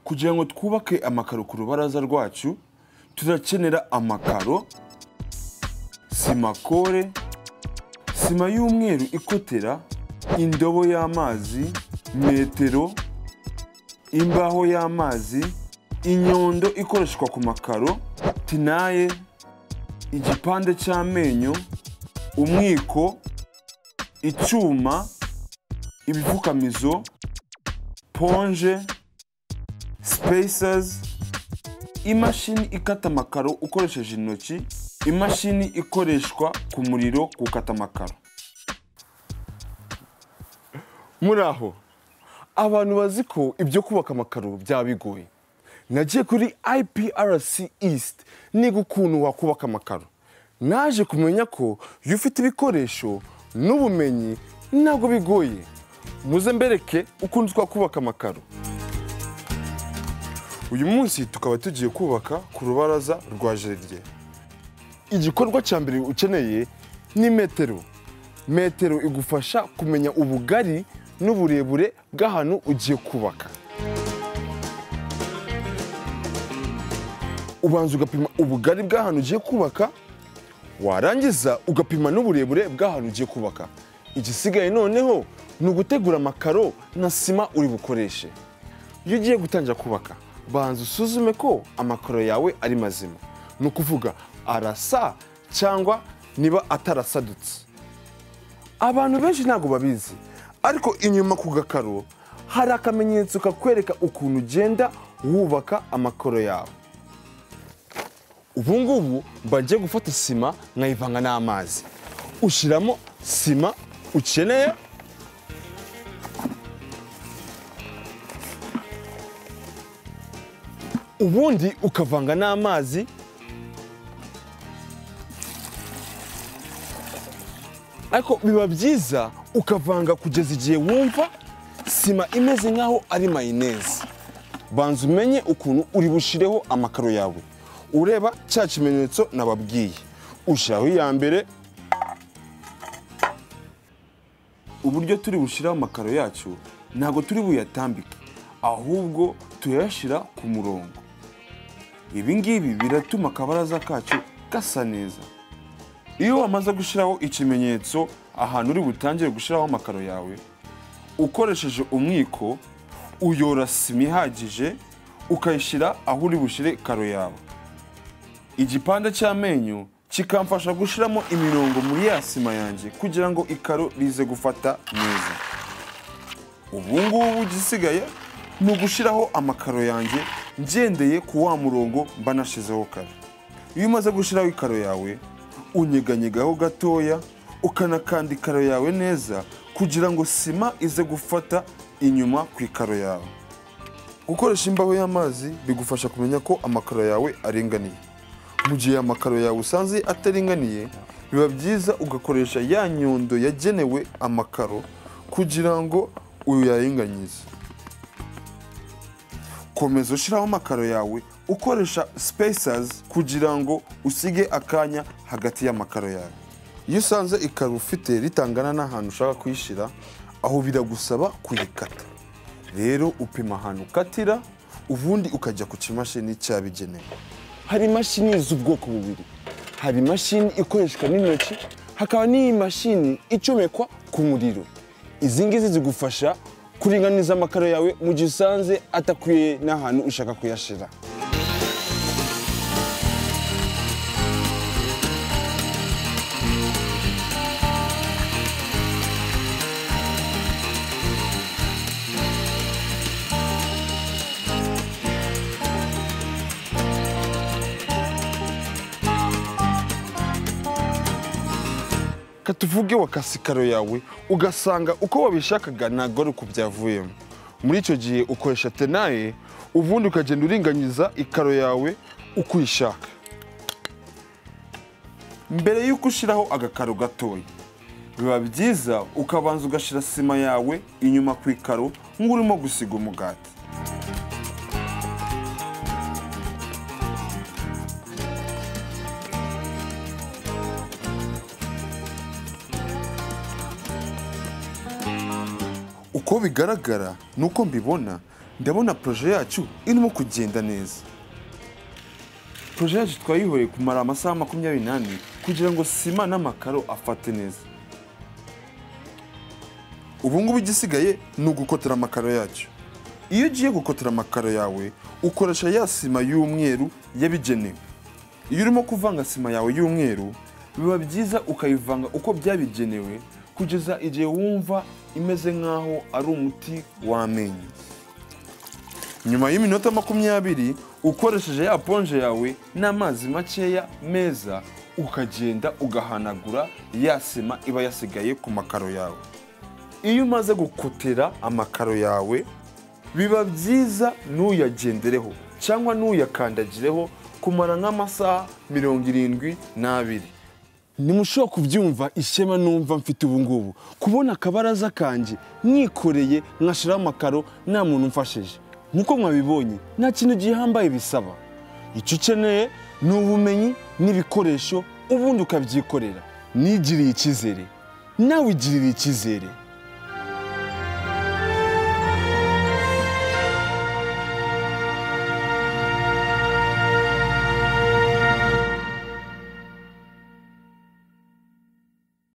kugira ngo twubake amakaro ku rubaraza rwacu turakenera amakaro sima kore sima y'umweru ikotera indobo y'amazi metero imbaho y'amazi inyundo ikoreshwa ku makaro tinaye igipande cy'amenyo umwiko icyuma ibipfukamizo ponje spaces imashini ikata amakaro ukoresheje intoki imashini ikoreshwa ku muriro gukata amakaro muri aho abantu bazi ko ibyo kubaka amakaro byaba bigoye nagiye kuri IPRC East niga ukuntu wakubaka amakaro naje kumenya ko iyo ufite ibikoresho n'ubumenyi ntabwo bigoye muze mbereke ukuntu twakubaka amakaro uyu munsi tukaba tugiye kubaka ku rubaraza rwa jaride igikorwa cya mbere ukeneye ni metero metero igufasha kumenya ubugari n'uburebure bw'ahantu ugiye kubaka ubanza ugapima ubugari bw'ahantu ugiye kubaka warangiza ugapima n'uburebure bw'ahantu ugiye kubaka igisigaye noneho ni ugutegura amakaro na sima uri bukoreshe iyo ugiye gutangira kubaka banza usuzume ko amakaro yawe ari mazima ni ukuvuga arasa cyangwa niba atarasadutse abantu benshi ntabwo babizi ariko inyuma ku gakaro hari akamenyetso kakwereka ukuntu ugenda wubaka amakoro yawe ubu ngubu mba ngiye gufata sima nkayivanga n'amazi ushyiramo sima ukeneye ubundi ukavanga n'amazi ariko biba byiza ukavanga kugeza igihe wumva sima imeze nk'aho ari mayoneze banza umenye ukuntu uri bushireho amakaro yawe ureba cya kimenyetso nababwiye ushyiraho iya mbere uburyo turi bushyiraho amakaro yacu ntabwo turi buyatambike ahubwo tuyashyira ku murongo ibi ngibi biratuma akabaraza kacu gasa neza iyo wamaze gushyiraho ikimenyetso ahantu uri butangire gushyiraho amakaro yawe ukoresheje umwiko uyora sima ihagije ukayishyira aho uri bushyire karo yawe igipande cy'amenyo kikamfasha gushyiramo imirongo muri ya sima yanjye kugira ngo ikaro rize gufata neza ubu ngubu igisigaye ni ugushyiraho amakaro yanjye ngendeye ku wa murongo mba nashyizeho kare iyo umaze gushyiraho ikaro yawe unyeganyegaho gatoya ukanakanda ikaro yawe neza kugira ngo sima ize gufata inyuma ku ikaro yawe gukoresha imbaho y'amazi bigufasha kumenya ko amakaro yawe aringaniye mu gihe amakaro yawe usanze ataringaniye biba byiza ugakoresha ya nyundo yagenewe amakaro kugira ngo uyaringanize komeza ushyiraho amakaro yawe ukoresha spaces kugira ngo usige akanya hagati y'amakaro yawe iyo usanze ikaro ufite ritangana n'ahantu ushaka kuyishyira aho biragusaba kuyikata rero upima ahantu ukatira ubundi ukajya ku kimashini cyabigenewe hari imashini z'ubwoko bubiri hari imashini ikoreshwa n'intoki hakaba n'iyi mashini icomekwa ku muriro izi ngizi zigufasha kuringaniza amakaro yawe mu gihe usanze atakwiye n'ahantu ushaka kuyashyira tuvuge wakase ikaro yawe ugasanga uko wabishakaga ntabwo ari uko byavuyemo muri icyo gihe ukoresha tenaye ubundi ukagenda uringaniza ikaro yawe uko uyishaka mbere y'uko ushyiraho agakaro gatoya biba byiza ukabanza ugashyira sima yawe inyuma ku ikaro nk'urimo gusiga umugati uko bigaragara nuko mbibona ndabona poroje yacu irimo kugenda neza poroje yacu twayihoreye kumara amasaha makumyabiri n'ane kugira ngo sima n'amakaro afate neza ubu ngubu igisigaye ni ugukotera amakaro yacyo iyo ugiye gukotera amakaro yawe ukoresha ya sima y'umweru yabigenewe iyo urimo kuvanga sima yawe y'umweru biba byiza ukayivanga uko byabigenewe kugeza igihe wumva imeze nk'aho ari umuti w'amenyo nyuma y'iminota makumyabiri ukoresheje ya ponje yawe n'amazi makeya meza ukagenda ugahanagura ya sima iba yasigaye ku makaro yawe iyo umaze gukotera amakaro yawe biba byiza ntuyagendereho cyangwa ntuyakandagireho kumara nk'amasaha mirongo irindwi n'abiri ntimushobora kubyumva ishema numva mfite ubu ngubu kubona akabaraza kanjye mwikoreye nkashiraho amakaro nta muntu umfashije nk'uko mwabibonye nta kintu gihambaye bisaba icyo ukeneye ni ubumenyi n'ibikoresho ubundi ukabyikorera nigiriye icyizere nawe igirire icyizere